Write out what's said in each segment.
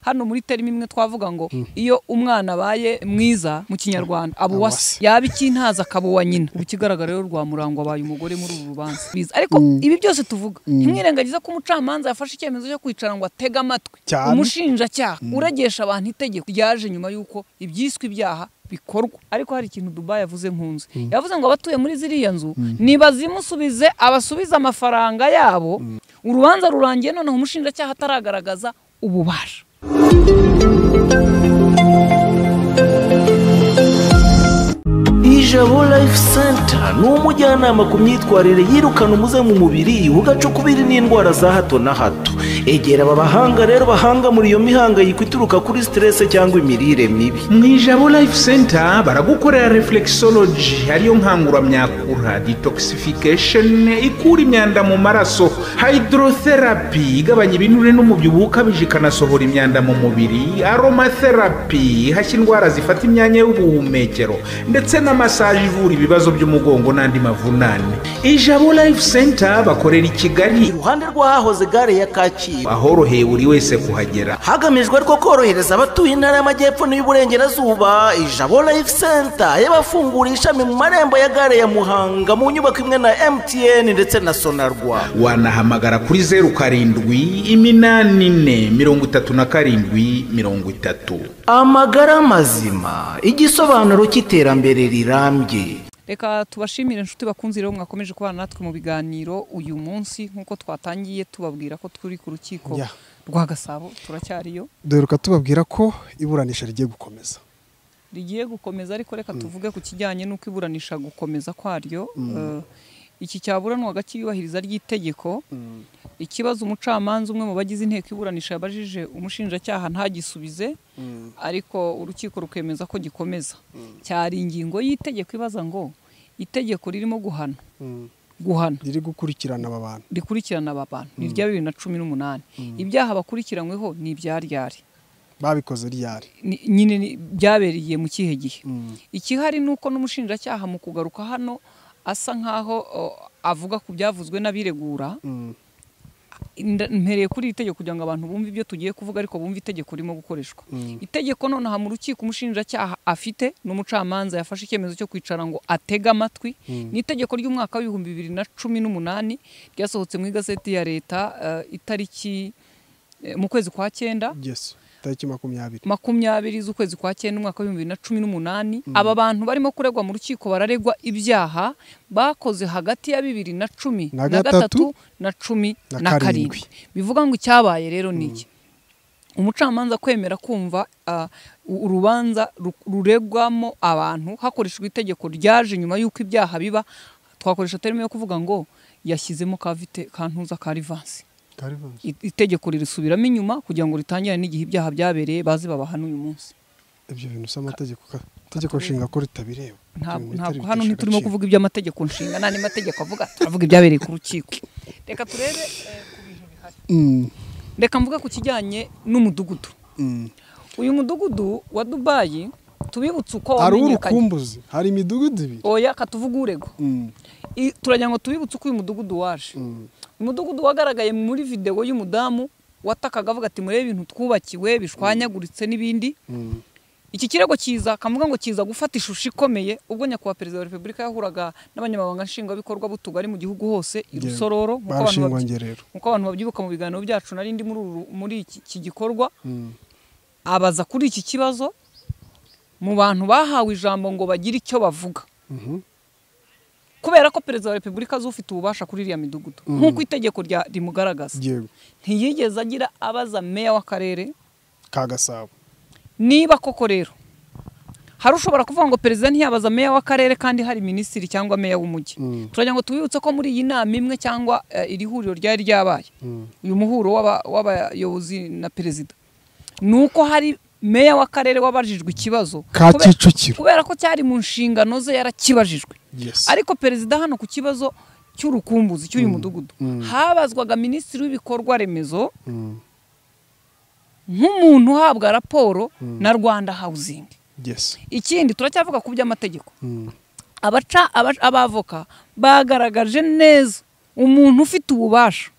hano muri terima imwe twavuga ngo iyo umwana abaye mwiza mu kinyarwanda aba uwase yaba icy'intazi akaba uwa nyina ubu ikigaragara rero rwa murango abaye umugore muri uru rubanza Biza. ariko ibi byose tuvuga ntimwirengagize ko umucamanza yafashe icyemezo cyo kwicara ngo atege amatwi Cyane. umushinjacyaha uregesha abantu itegeko ryaje nyuma y'uko ibyiswe ibyaha bikorwa ariko hari ikintu Dubai yavuze nkunze yavuze ngo abatuye muri ziriya nzu nibazimusubize abasubize amafaranga yabo urubanza rurangiye noneho umushinjacyaha ataragaragaza ububasha ijabo life center ni umujyanama ku myitwarire yirukana umuze mu mubiri ugacukubiri n'indwara za hato na hato egera aba bahanga rero bahanga muri iyo mihangayiko ituruka kuri siterese cyangwa imirire mibi mu ijabo life center baragukorera reflexology ariyo nkanguramyakura detoxification ikura imyanda mu maraso hydrotherapy igabanya ibinure n'umubyibuho ukabije ikanasohora imyanda mu mubiri aromatherapy ihashya indwara zifata imyanya y'ubuhumekero ndetse na massage ivura ibibazo by'umugongo n'andi mavunane ijabo life center bakorera i kigali iruhande rw'ahahoze gare ya kacyiru ahoroheye buri wese kuhagera hagamijwe rwo korohereza abatuye intara y'amajyepfo n'iy'uburengerazuba ijabo life center y'abafungura ishami mu marembo ya gare ya muhanga mu nyubako imwe na mtn ndetse na sonarwa wanahamagara kuri zeru karindwi iminani ine mirongo itatu na karindwi mirongo itatu amagara mazima igisobanuro cy'iterambere rirambye reka tubashimire inshuti bakunze rero mwakomeje kubana natwe mu biganiro uyu munsi nk'uko twatangiye tubabwira ko turi ku rukiko Yeah. rwa gasabo turacyariyo duheruka tubabwira ko iburanisha rigiye gukomeza rigiye gukomeza ariko reka tuvuge ku kijyanye n'uko iburanisha gukomeza kwaryo Eh, iki cyaburanwaga cy'iyubahiriza ry'itegeko ikibazo umucamanza umwe mu bagize inteko iburanisha yabajije umushinjacyaha ntagisubize ariko urukiko rukemeza ko gikomeza cyari ingingo y'itegeko ibaza ngo itegeko ririmo guhana guhana riri gukurikirana aba bantu rikurikirana aba bantu ni irya bibiri na cumi n'umunani ibyaha bakurikiranyweho ni ibyaryari babikoze ryari ni- nyine ni- byabereye mu kihe gihe ikihari ni uko n'umushinjacyaha mu kugaruka hano asa nk'aho o, avuga ku byavuzwe n'abiregura Nda- mpereye kuri iri tegeko kugira ngo abantu bumve ibyo tugiye kuvuga ariko bumve itegeko ririmo gukoreshwa itegeko nonaha mu rukiko umushinjacyaha afite n'umucamanza yafashe icyemezo cyo kwicara ngo atege amatwi ni itegeko ry'umwaka w'ibihumbi bibiri na cumi n'umunani ryasohotse mu igazeti ya leta eh, itariki eh, mu kwezi kwa cyenda yes tariki makumyabiri makumyabiri z'ukwezi kwa cyenda umwaka w'ibihumbi bibiri na cumi n'umunani aba bantu barimo kuregwa mu rukiko bararegwa ibyaha bakoze hagati ya bibiri na cumi Na na gatatu gatatu na cumi na na karindwi karindwi. bivuga ngo icyabaye rero ni iki umucamanza kwemera kumva ah, u- urubanza ru- ruregwamo abantu hakoreshejwe itegeko ryaje nyuma y'uko ibyaha biba twakoresha terime yo kuvuga ngo yashyizemo kavite kantuza ka rivansi I- itegeko ririsubiramo inyuma kugira ngo ritangire n'igihe ibyaha byabereye baze babahana uyu munsi ibyo bintu by'amategeko ka- itegeko nshinga ko ritabireba Ntabwo- Ibintu bitari ntabwo hano bitesha ntiturimo agaciro. kuvuga iby'amategeko nshinga nta mategeko avuga turavuga ibyabereye ku rukiko reka turebe eh, ku bintu bihari Mm, reka mvuge ku kijyanye n'umudugudu mm. uyu mudugudu wa dubayi tubibutse uko hari wamenyekanye urukumbuzi hari imidugudu ibiri oya katuvuga urego Mm, I- turagira ngo tubibutse uko uyu mudugudu waje umudugudu wagaragaye muri videwo y'umudamu watakaga avuga ati murebe ibintu twubakiwe bishwanyaguritse n'ibindi iki kirego kiza kamuvuga ngo kiza gufata ishusho ikomeye ubwo nyakubahwa perezida wa repubulika yahuraga n'abanyamabanga nshingwabikorwa b'utugari mu gihugu hose i Yewe. rusororo nk'uko abantu Barashingwa babyi- ngerero. nk'uko abantu babyibuka mu biganiro byacu narindi muri uru- muri iki- iki gikorwa abaza kuri iki kibazo mu bantu bahawe ijambo ngo bagire icyo bavuga kubera ko perezida wa repubulika azi ufite ububasha kuri iriya midugudu nk'uko itegeko rya- rimugaragaza yego ntiyigeze agira abaza meya w'akarere ka gasabo niba koko rero hari ushobora kuvuga ngo perezida ntiyabaza meya w'akarere kandi hari minisitiri cyangwa meya w'umujyi turagira ngo tubibutse ko muri iyi nama imwe cyangwa eh, iri huriro ryari ryabaye uyu muhuro w'aba- w'abayobozi na perezida ni uko hari meya w'akarere wabajijwe ikibazo Ka Kubera- Kicukiro. kubera ko cyari mu nshingano ze yarakibajijwe Yes. ariko perezida hano ku kibazo cy'urukumbuzi cy'uyu mudugudu habazwaga minisitiri w'ibikorwa remezo nk'umuntu uhabwa raporo na rwanda housing yes ikindi turacyavuga ku by'amategeko abaca aba- abavoka bagaragaje neza umuntu ufite ububasha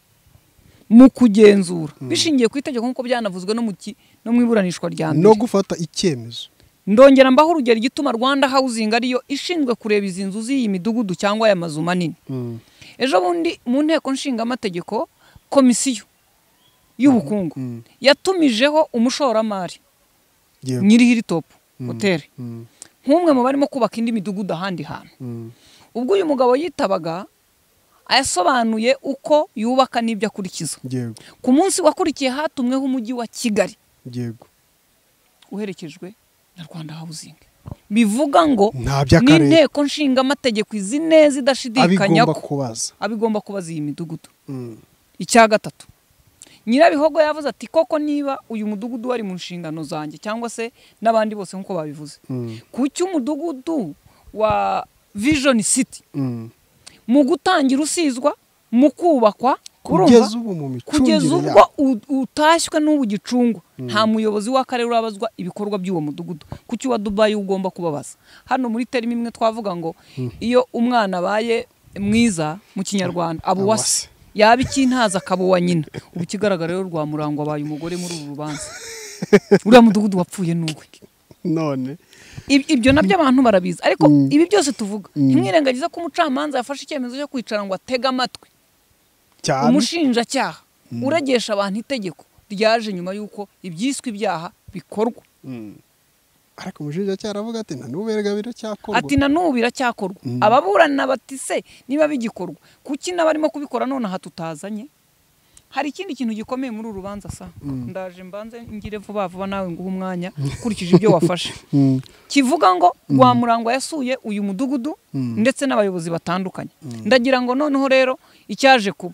mu kugenzura bishingiye ku itegeko nk'uko byanavuzwe no mu ki- no mu iburanishwa rya mbere no gufata icyemezo ndongera mbaho urugero igituma rwanda housing ariyo ishinzwe kureba izi nzu z'iyi midugudu cyangwa aya mazu manini Mm. ejo bundi mu nteko nshingamategeko komisiyo y'ubukungu Mm. yatumijeho umushoramari yego nyiri hiritopu hoteli Mm, nk'umwe mu barimo kubaka indi midugudu ahandi hantu mm, ubwo uyu mugabo yitabaga yasobanuye uko yubaka n'ibyo akurikiza yego ku munsi wakurikiye hatumweho umujyi wa kigali yego uherekejwe na rwanda housing bivuga ngo Nta by'akarere. n'inteko nshingamategeko izi neza idashidikanya abigomba ko kubaza abigomba kubaza iyi midugudu Mm, icya gatatu nyirabihogo yavuze ati koko niba uyu mudugudu wari mu nshingano zanjye cyangwa se n'abandi bose nk'uko babivuze mm, kuki umudugudu wa vision city mm. mu gutangira usizwa mu kubakwa urumva? kugeza ubu mu kugeza micungire ubwo yabo u- utashywe n'ubu gicungwa nta muyobozi w'akarere urabazwa ibikorwa by'uwo mudugudu kuki uwa dubayi ugomba kubabaza hano muri terima imwe twavuga ngo iyo umwana abaye mwiza mu kinyarwanda aba uwase Abawase. yaba icy'intaza akaba uwa nyina ubu ikigaragara rero rwamurangwa abaye umugore muri uru rubanza uriya mudugudu wapfuye n'uwe none Ib- ibyo nabyo abantu barabizi ariko ibi byose tuvuga Mm. ntimwirengagize ko umucamanza yafashe icyemezo cyo kwicara ngo atege amatwi cyane umushinjacyaha uregesha abantu itegeko ryaje nyuma y'uko ibyiswe ibyaha bikorwa Mm. ariko umushinjacyaha aravuga ati nta n'uberega biracyakorwa ati na n'ubu biracyakorwa ababurana bati se niba bigikorwa kuki n'abarimo kubikora nonaha tutazanye hari ikindi kintu gikomeye muri uru rubanza sa ndaje mbanze ngire vuba vuba nawe nguhe umwanya ukurikije ibyo wafashe Mm, kivuga ngo rwamurangwa yasuye uyu mudugudu ndetse n'abayobozi batandukanye ndagira ngo noneho rero icyaje kuba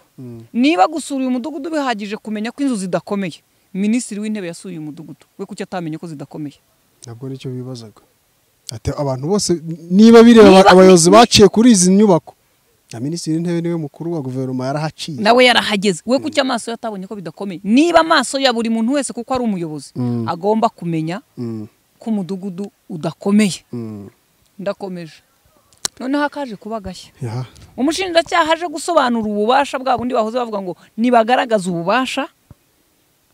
niba gusura uyu mudugudu bihagije kumenya ko inzu zidakomeye minisitiri w'intebe yasuye uyu mudugudu we kuki atamenye ko zidakomeye ntabwo nicyo bibazaga ati abantu bose niba bireba Niba- abayobozi baciye kuri izi nyubako na minisitiri w'intebe niwe mukuru wa guverinoma yarahaciye nawe yarahageze we kuki amaso ye atabonye ko bidakomeye niba amaso ya buri muntu wese kuko ari umuyobozi Mm. agomba kumenya Mm, ko umudugudu udakomeye mm. ndakomeje noneho akaje kuba agashya Ya, umushinjacyaha aje gusobanura ububasha bwa bundi bahoze bavuga ngo nibagaragaze ububasha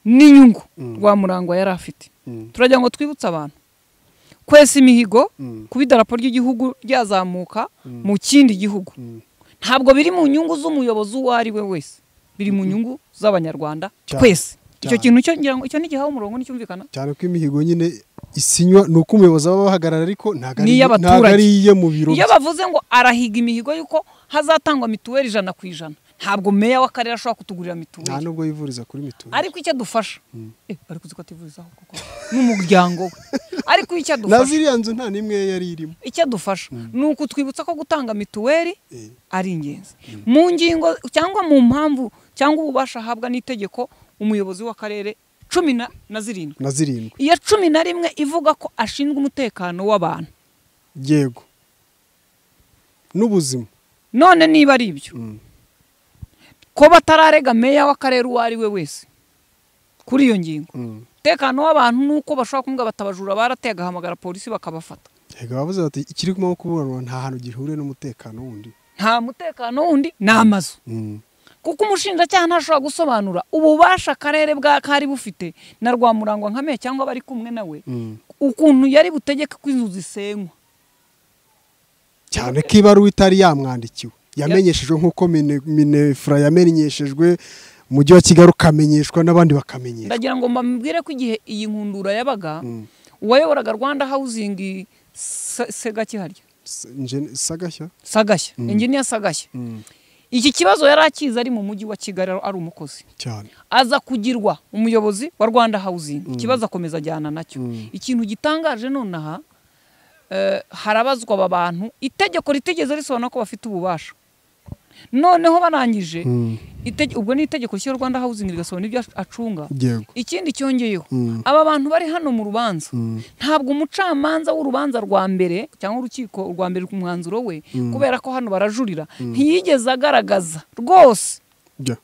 n'inyungu rwamurangwa yari afite Mm. turagira ngo twibutse abantu kwesa imihigo Mm. kuba idarapo ry'igihugu ryazamuka mu kindi gihugu ntabwo biri mu nyungu z'umuyobozi uwo ari we wese biri mu nyungu z'abanyarwanda Cyane. twese icyo Cyane. kintu cyo ngira ngo icyo ntigihawe umurongo nticyumvikana cyane ko imihigo nyine isinywa ni uko umuyobozi aba bahagarara ariko ntabwo ari- N'iy'abaturage. ntabwo ari iye mu biro iyo bye. bavuze ngo arahiga imihigo y'uko hazatangwa mituweli ijana ku ijana ntabwo meya w'akarere ashobora kutugurira mituweli nta n'ubwo yivuriza kuri mituweli ariko icyo adufasha eh ariko uzi ko ativurizaho koko n'umuryango we ariko icyo na adufasha ziriya nzu nta n'imwe yari irimo icyo adufasha ni ukutwibutsa ko gutanga mituweli Eh. ari ingenzi mu ngingo cyangwa mu mpamvu cyangwa ububasha ahabwa n'itegeko umuyobozi w'akarere cumi na na zirindwi na zirindwi iya cumi na rimwe ivuga ko ashinzwe umutekano w'abantu yego n'ubuzima none niba ari ibyo ko batararega meya w'akarere uwo ari we wese kuri iyo ngingo Mm. umutekano w'abantu ni uko bashobora kumubwira bati abajura barateye agahamagara polisi bakabafata yego abavuze bati ikiri kumwe kuburanwa nta hantu gihuriye n'umutekano wundi nta mutekano wundi ni amazu Mm. kuko umushinjacyaha ntashobora gusobanura ububasha akarere bwa kari bufite na rwamurangwa nka meya cyangwa abari kumwe nawe Mm. ukuntu yari butegeke ko inzu zisenywa cyane ko ibaruwa itari yamwandikiwe yamenyeshejwe nk'uko mine- minefura yamenyeshejwe umujyi wa kigali ukamenyeshwa n'abandi bakamenyeshwa ndagira ngo mbabwire ko igihe iyi nkundura yabaga uwayoboraga rwanda hawuzingi segakiharya S- nje- sagashya sagashya enginiya sagashya Mm. iki kibazo yari akizi ari mu mujyi wa kigali ari umukozi cyane aza kugirwa umuyobozi wa rwanda housing ikibazo akomeza ajyana nacyo ikintu gitangaje nonaha eh, harabazwa aba bantu itegeko ritigeze risobanura ko bafite ububasha noneho barangije itege- ubwo ni itegeko rishya rwanda housing rigasobanura ibyo acunga yego ikindi cyongeyeho Mm. aba bantu bari hano mu rubanza Mm. ntabwo umucamanza w'urubanza rwa mbere cyangwa urukiko rwa mbere ku mwanzuro we kubera ko hano barajurira ntiyigeze agaragaza rwose bya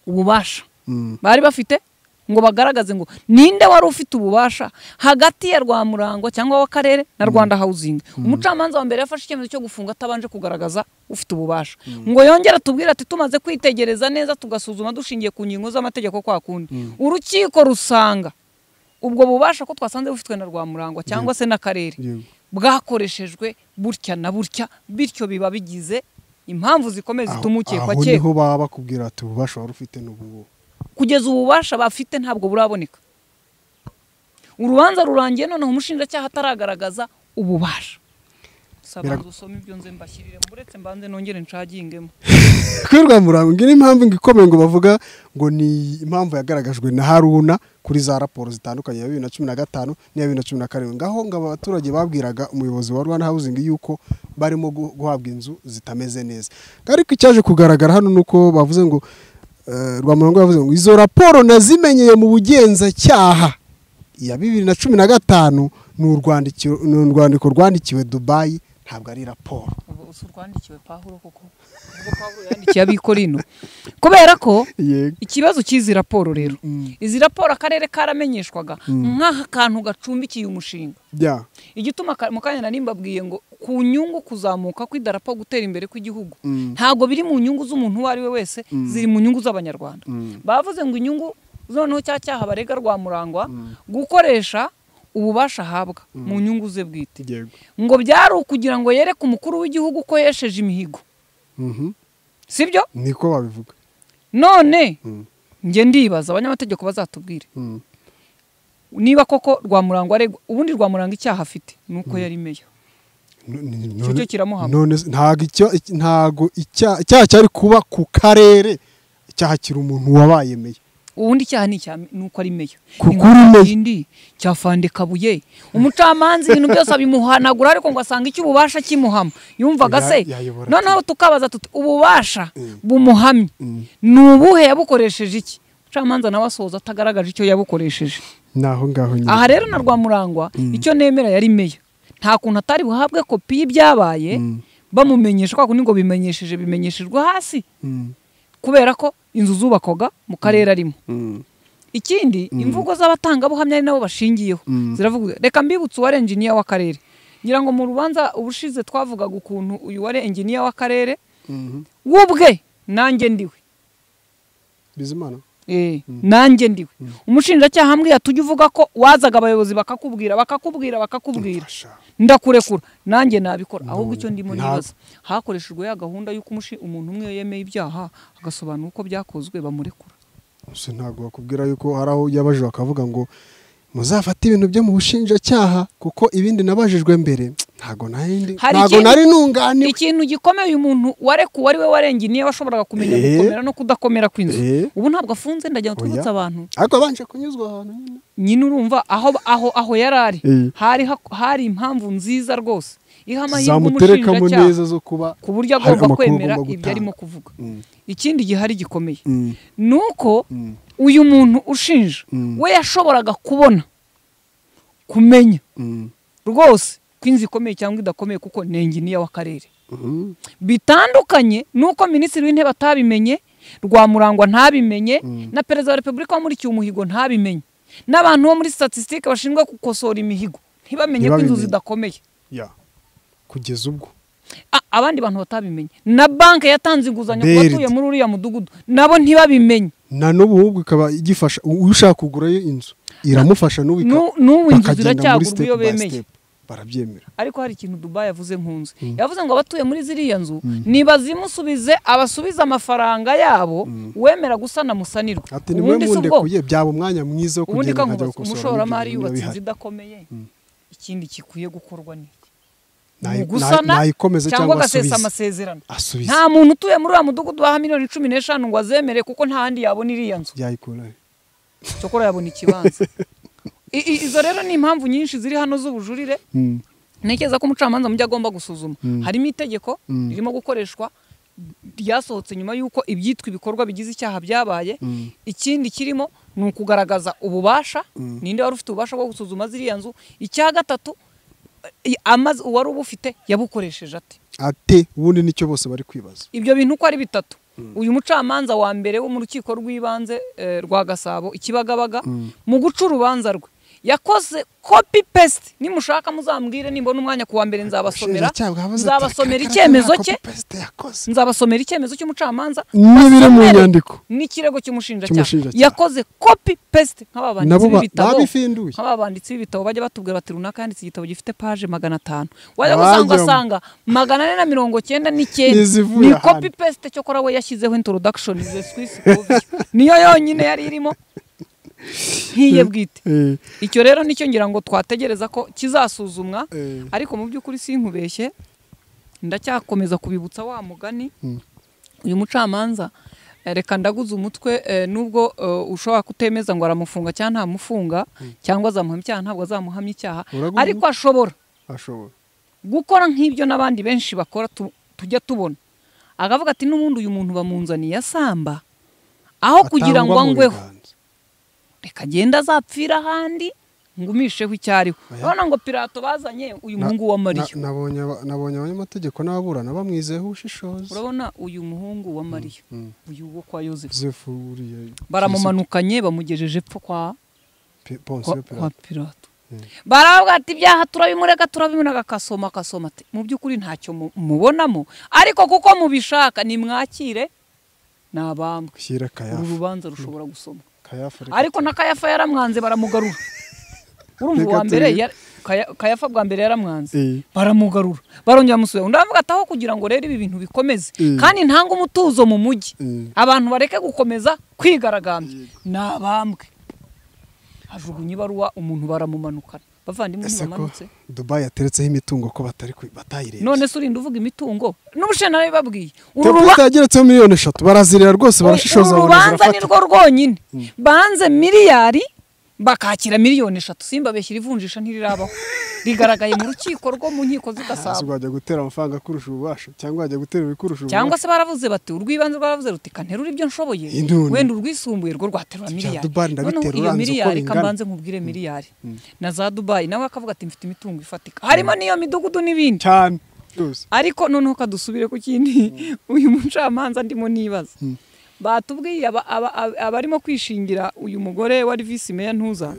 ububasha Mm. bari bafite ngo bagaragaze ngo ninde wari ufite ububasha hagati ya rwamurangwa cyangwa w'akarere na rwanda hawuzingi umucamanza wa mbere yafashe icyemezo cyo gufunga atabanje kugaragaza ufite ububasha ngo yongere atubwire ati tumaze kwitegereza neza tugasuzuma dushingiye ku ngingo z'amategeko kwa kundi urukiko rusanga ubwo bubasha ko twasanze bufitwe na rwamurangwa cyangwa se n'akarere Yego. bwakoreshejwe butya na butya bityo biba bigize impamvu zikomeye Aho- zituma ukekwa aho cyekwa niho baba bakubwira ati ububasha wari ufite n'ubu kugeza ububasha bafite ntabwo buraboneka urubanza rurangiye noneho umushinjacyaha ataragaragaza ububasha Birag- sabanza usome ibyo nze mbashyiriremo uretse mbanze nongere nshagingemo kuri rwamurango ngira impamvu ngo ikomeye ngo bavuga ngo ni impamvu yagaragajwe na haruna kuri za raporo zitandukanye ya bibiri na cumi na gatanu n'iya bibiri na cumi na karindwi ngaho ngo aba baturage babwiraga umuyobozi wa rwanda hawuzingi yuko barimo gu- guhabwa inzu zitameze neza ariko icyaje kugaragara hano ni uko bavuze ngo eh, rwamurango yavuze ngo izo raporo nazimenyeye mu bugenzacyaha iya bibiri na cumi na gatanu ni urwandikiro- ni urwandiko rwandikiwe dubayi ntabwo ari raporo ubu usa urwandikiwe pahuro koko ubwo pahuro yandikiye abikorino kubera ko Yego. ikibazo cy'izi raporo rero izi raporo akarere karamenyeshwaga nk'aka kantu gacumbikiye umushinga bya igituma ka- mu kanya nari mbabwiye ngo ku nyungu kuzamuka kw'idarapo gutera imbere kw'igihugu ntabwo biri mu nyungu z'umuntu uwo ari we wese ziri mu nyungu z'abanyarwanda bavuze ngo inyungu noneho cya cyaha barega rwamurangwa gukoresha ububasha ahabwa mu nyungu ze bwite yego ngo byari ukugira ngo yereke umukuru w'igihugu ko yesheje imihigo Mhm. sibyo niko babivuga none njye ndibaza abanyamategeko bazatubwire Mm. niba koko rwamurangwa aregwa ubundi rwamuranga icyaha afite ni uko yari meya N- n- Icyo cyo kiramuhama. none se- ntago icyo iki- ntago icya- icyaha cyari kuba ku karere icyaha kiri umuntu wabaye meya ubundi icyaha ni icya ni uko ari meya Kuko Inkuru uri meya. yindi cyafande kabuye umucamanza ibintu byose abimuhanagura ariko ngo asanga icy'ububasha kimuhama yumvaga Ya- se yayobora noneho tukabaza tuti ububasha Mm. bumuhamye ni ubuhe yabukoresheje iki umucamanza nawe asoza atagaragaje icyo yabukoresheje ni aho ngaho nyine aha rero na rwamurangwa icyo nemera yari meya nta kuntu atari buhabwe kopi y'ibyabaye bamumenyesha kwa kundi ngo bimenyesheje bimenyeshejwe hasi Mm. kubera ko inzu zubakwaga mu karere arimo ikindi imvugo z'abatangabuhamya ari nabo bashingiyeho ziravuga reka mbibutse uwari enjiniya w'akarere ngira ngo mu rubanza ubushize twavugaga ukuntu uyu wari enjiniya w'akarere we ubwe nanjye ndiwe bizimana Eh, nanjye ndiwe umushinjacyaha ambwira tujye uvuga ko wazaga abayobozi bakakubwira bakakubwira bakakubwira Mfasha. ndakurekura nanjye nabikora ahubwo icyo ndimo nta- nibaza hakoreshejwe ya gahunda y'uko umushi- umuntu umwe yemeye ibyaha agasobanura uko byakozwe bamurekura gusa ntabwo bakubwira yuko hari aho yabajijwe akavuga ngo muzafate ibintu byo mu bushinjacyaha kuko ibindi nabajijwe mbere ntago nari ndi- Hari ntago ikindi- nari nunganiwe ikintu gikomeye uyu muntu warekuwe ari we warenga niyo washoboraga kumenya Eh. gukomera no kudakomera kw'inzu Eh. ubu ntabwo afunze ndagira ngo Oya. twibutse abantu ariko abanje kunyuzwa ahantu nyine nyine urumva aho aho aho yari ari Eh. hari hak- hari impamvu nziza rwose iha amahirwe zamuterekamo umushinjacyaha neza zo kuba ku buryo hari agomba amakuru kwemera agomba ibyo gutanga. arimo kuvuga Mm. ikindi gihari gikomeye Mm. ni uko Mm. uyu muntu ushinja Mm. we yashoboraga kubona kumenya Mm. rwose ko inzu ikomeye cyangwa idakomeye kuko ni enginiya w'akarere Mhm. bitandukanye n'uko minisitiri w'intebe atabimenye rwamurangwa ntabimenye Mm. na perezida wa repubulika wamurikiye umuhigo ntabimenye n'abantu bo muri statisitike bashinzwe gukosora imihigo ntibamenye ko inzu Ntibabimenye. zidakomeye Ya. kugeza ubwo A- abandi bantu batabimenye na banki yatanze inguzanyo ku Berd. batuye muri uriya mudugudu nabo ntibabimenye na n'ubu ahubwo ikaba igifasha u- ushaka kugurayo inzu iramufasha n'ubu ika- Nu- n'ubu inzu bakagenda ziracyagurwa muri step iyo by bemeye. step. barabyemera ariko hari ikintu dubayi yavuze nkunze yavuze ngo abatuye muri ziriya nzu nibazimusubize abasubize amafaranga yabo wemera gusana musanirwe ati ni mwe mundekuye byaba umwanya mwiza wo ubundi kugenda nkajya kankubaza gukosora umushoramari n'ibyo yubatse bihari. inzu idakomeye ikindi gikwiye gukorwa ni iki? Nayi- Ni ugusana nayi- nayikomeze cyangwa cyangwa agasesa asubize. amasezerano asubize nta muntu utuye muri uriya mudugudu waha miliyoni cumi n'eshanu ngo azemere kuko nta handi yabona iriya nzu byayikura he? cyokora yabona ikibanza I- i- izo rero ni impamvu nyinshi ziri hano z'ubujurire Mm. ntekereza ko umucamanza mu byo agomba gusuzuma harimo itegeko Mm. ririmo gukoreshwa ryasohotse nyuma y'uko ibyitwa ibikorwa bigize icyaha byabaye ikindi kirimo ni ukugaragaza ububasha ninde wari ufite ububasha bwo gusuzuma ziriya nzu icya gatatu i- amazi uwari ubufite yabukoresheje ate ate ubundi nicyo bose bari kwibaza ibyo bintu uko ari bitatu uyu mucamanza wa mbere wo mu rukiko rw'ibanze eh, rwa gasabo ikibagabaga mu guca urubanza rwe yakoze kopi pesite nimushaka muzambwire nimbona umwanya ku wa mbere nzabasomera nzabasomera icyemezo cye nzabasomera icyemezo cy'umucamanza n'ibiri mu basomere nyandiko n'ikirego cy'umushinjacyaha Cy'umushinjacyaha. yakoze kopi pesite nk'aba banditsi Nabo ba- b'ibitabo babifinduye. nk'aba banditsi b'ibitabo bajya batubwira bati runaka yanditse igitabo gifite paje magana atanu wajya Abajya gusanga mu- ugasanga magana ane na mirongo cyenda n'icyenda Ntizivuye ni ahandi. kopi pesite cyokora we yashyizeho introduction ze swisi niyo yonyine yari irimo nkiye bwite Eh, icyo rero nicyo ngira ngo twategereza ko kizasuzumwa Eh. ariko mu by'ukuri sinkubeshye ndacyakomeza kubibutsa wa mugani uyu mucamanza eh, reka ndaguze umutwe eh, nubwo eh, ushobora kutemeza ngo aramufunga cyangwa ntamufunga cyangwa azamuhamya icyaha ntabwo azamuhamya icyaha Uraguze ariko ashobora ashobora gukora nk'ibyo n'abandi benshi bakora tu- tujya tubona akavuga ati n'ubundi uyu muntu bamunzaniye asamba aho kugira ngo Atangwa mu angweho biganza. reka agenda azapfira ahandi ngumisheho icyo ariho Oya. urabona ngo pirato bazanye uyu Na- muhungu wa na- mariya nabonye aba- nabonye abanyamategeko n'ababurana bamwizeho ubushishozi urabona uyu muhungu wa mariya uyu wo kwa yosefu Yosefu uriya baramumanukanye bamugejeje epfo kwa, Pi- Ponsiyo kwa, kwa Pilato. pirato baravuga ati ibyaha turabimureka turabimureka akasoma akasoma ati mu by'ukuri ntacyo mu- mubonamo ariko kuko mubishaka nimwakire ni abambwe shyira uru kayafa rubanza rushobora gusoma kayafa reka ariko na kayafa yaramwanze baramugarura urumva Reka uwa mbere turebe. yar- Kaya- kayafa bwa mbere yaramwanze Eh. baramugarura barongera bamusubira undi aravuga ati aho kugira ngo rero ibi bintu bikomeze Eh. kandi ntange umutuzo mu mujyi Eh. abantu bareke gukomeza kwigaragambya ni abambwe hajugunya ibaruwa umuntu baramumanukana bavandimwe ese ko ntibamanutse dubayi yateretseho imitungo ko batari ku- batayirebye none se urinda uvuga imitungo n'ubushinwa babibabwiye uru ruba Tapita yageretseho miliyoni eshatu barazirira rwose barashishoza uru babona rubanza ni zirafata rwo rwonyine banze miliyari bakakira miliyoni eshatu simbabeshye ivunjisha ntirirabaho rigaragaye mu rukiko rwo mu nkiko z'i Ese Gasabo wajya gutera amafaranga akurusha ububasha cyangwa wajya gutera ibikurusha cyangwa ububasha se baravuze bati urw'ibanze baravuze ruti kanterura ibyo nshoboye Induni. wenda urwisumbuye rwo rwaterura Ibya miliyari Dubai ndabiterura Noneho iyo nzi uko miliyari bingana. kambanze nkubwire miliyari na za dubayi nawe akavuga ati mfite imitungo ifatika harimo n'iyo midugudu n'ibindi cyane rwose ariko noneho kadusubire ku kindi uyu mucamanza ndimo nibaza batubwiye aba- aba- aba- abarimo kwishingira uyu mugore wari visi meya ntuza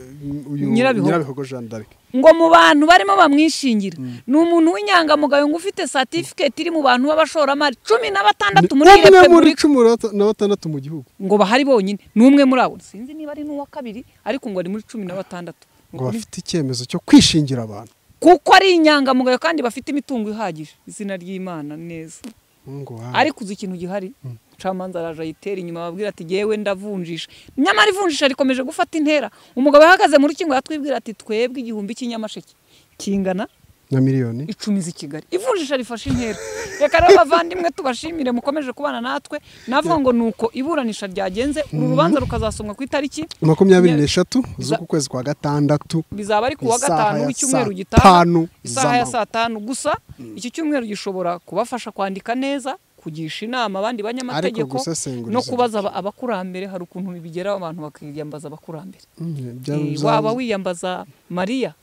uyu Nyirabihogo. nyirabihogo jeanne d'arc ngo mu bantu barimo bamwishingira ni umuntu w'inyangamugayo ngo ufite satifiketi iri mu bantu b'abashoramari cumi na batandatu muri iyi umwe muri repubulika cumi na batandatu mu gihugu ngo bahari bonyine ni umwe muri abo sinzi niba ari n'uwa kabiri ariko ngo ari muri cumi na batandatu ngo bafite icyemezo cyo kwishingira abantu kuko ari inyangamugayo kandi bafite imitungo ihagije izina ry'imana neza ngo wawe. ariko uzi ikintu gihari umucamanza araje ayitera inyuma ababwira ati yewe ndavunjisha nyamara ivunjisha rikomeje gufata intera umugabo yahagaze mu rukingo yatwibwira ati twebwe igihumbi cy'inyamasheke kingana na miliyoni icumi z'i kigali ivunjisha rifashe intera reka rero bavandimwe tubashimire mukomeje kubana natwe navuga ngo nuko iburanisha ryagenze uru rubanza rukazasomwa ku itariki makumyabiri Nya- n'eshatu Za- z'uku kwezi kwa gatandatu bizaba ari ku wa Isaha gatanu ya w'icyumweru saa gitaha tanu isaha ya z'amanywa. saa tanu gusa iki cyumweru gishobora kubafasha kwandika neza kugisha inama abandi banyamategeko gusesengura no izo kubaza aba- abakurambere hari ukuntu bibigeraho abantu bakiyambaza abakurambere Mm, bya- Eh, za- waba wiyambaza mariya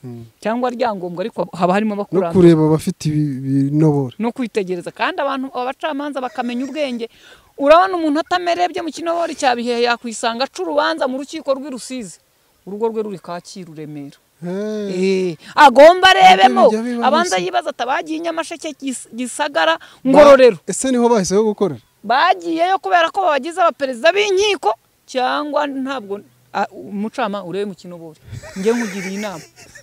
cyangwa ryangombwa ariko haba harimo no abakurambere kureba abafite ibi- ibinobore no kwitegereza kandi abantu abacamanza bakamenya ubwenge urabona umuntu atamerebye mu kinobori cya bihehe yakwisanga aca urubanza mu rukiko rw'i rusizi urugo rwe ruri kacyiru remera Hey. Eh, agomba arebemo Ibyo biba abanza bisa. yibaza atabagiye inyamasheke Gis- gisagara ngororero ese niho bahisemo gukorera bagiyeyo kubera ko babagize abaperezida b'inkiko cyangwa ntabwo a- umucama urebe mu kinobori njye nkugiriye inama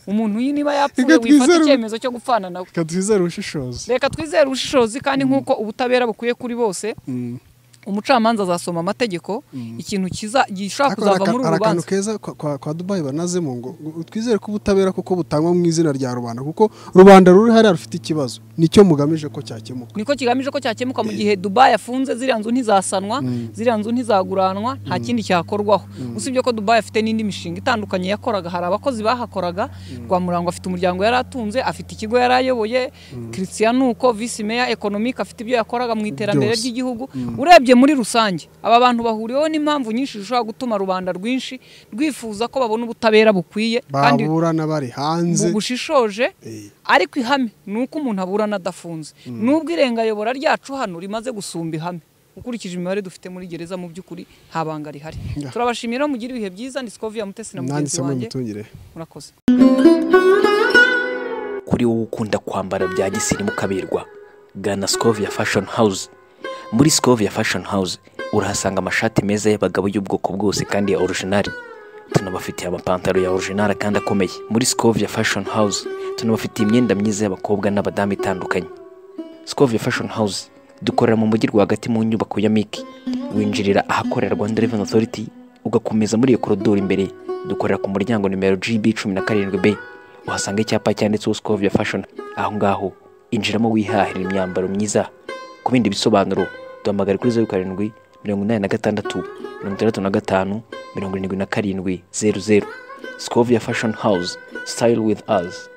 umuntu uyu niba yapfuye Reka twizere wifata ubu- icyemezo cyo gupfana nawe reka twizere ubushishozi reka twizere ubushishozi kandi nk'uko ubutabera bukwiye kuri bose umucamanza azasoma amategeko ikintu kiza gishobora Ariko hari kuzava aka- muri uru hari akantu rubanza keza kwa- kwa kwa dubayi banazemo ngo ngo twizere ko ubutabera kuko butangwa mu izina rya rubanda kuko rubanda ruri hariya rufite ikibazo nicyo mugamije ko cyakemuka niko kigamije ko cyakemuka mu gihe dubayi afunze ziriya nzu ntizasanwa ziriya nzu ntizaguranwa nta kindi cyakorwaho usibye ko dubayi afite n'indi mishinga itandukanye yakoraga hari abakozi bahakoraga rwamurango afite umuryango yari atunze afite ikigo yari ayoboye christian uko visi meya economic afite ibyo yakoraga mu iterambere Byose. ry'igihugu urebye muri rusange aba bantu bahuriweho n'impamvu nyinshi zishobora gutuma rubanda rwinshi rwifuza ko babona ubutabera bukwiye kandi baburana bari hanze mu bushishoje Eh. ariko ihame ni uko umuntu aburana adafunze nubwo irenga yobora ryacu hano rimaze gusumba ihame ukurikije imibare dufite muri gereza mu by'ukuri nta banga rihari turabashimira mugira ibihe byiza ni sikoviya mutesi na mugenzi nanditse muri wanjye mitungire murakoze kuri wowe ukunda kwambara bya gisirimu kaberwa gana sikovia fashoni hawuze muri sikovia fashoni hawuze urahasanga amashati meza y'abagabo y'ubwoko bwose kandi ya orojinari tunabafitiye amapantaro ya orojinari kandi akomeye muri sikovia fashoni hawuze tunabafitiye imyenda myiza y'abakobwa n'abadamu itandukanye sikovia fashoni hawuze dukorera mu mujyi rwagati mu nyubako ya miki winjirira ahakorera rwanda reveni otoriti ugakomeza muri iyo korodoro imbere dukorera ku muryango nimero gb cumi na karindwi b uhasanga icyapa cyanditseho sikovia fashoni aho ngaho injiramo wihahira imyambaro myiza ku bindi bisobanuro duhamagare kuri zeru karindwi mirongo inani na gatandatu mirongo itandatu na gatanu mirongo irindwi na karindwi zeru zeru sikovia fashoni hawuze sitayiro wivu azi